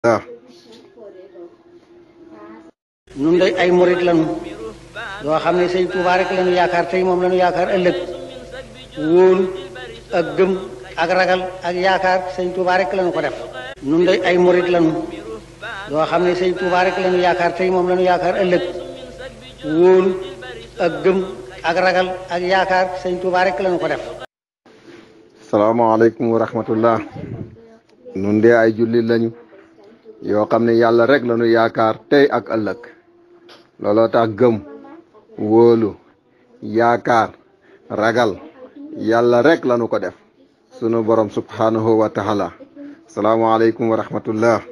waaw nun day ay murit lañu yoo xam ne sëñ Tuubaa rek lañu yaakaar tey moom lañu yaakaar ëllëg wóolu ak gëm ak ragal ak yaakaar sëñ Tuubaa rek lañu ko def nun day ay murit lañu yoo xam ne sëñ Tuubaa rek lañu yaakaar tey moom lañu yaakaar ëllëg wóolu ak gëm ak ragal ak yaakaar sëñ Tuubaa rek lañu ko def salaamaaleykum wa rahmatullah nun de ay jullit lañu yoo xam ne yàlla rek lañu yaakaar tey ak ëllëg looloo tax gëm wóolu yaakaar ragal yàlla rek lañu ko def sunu borom subhanahu wa taala salaamaaleykum wa rahmatullah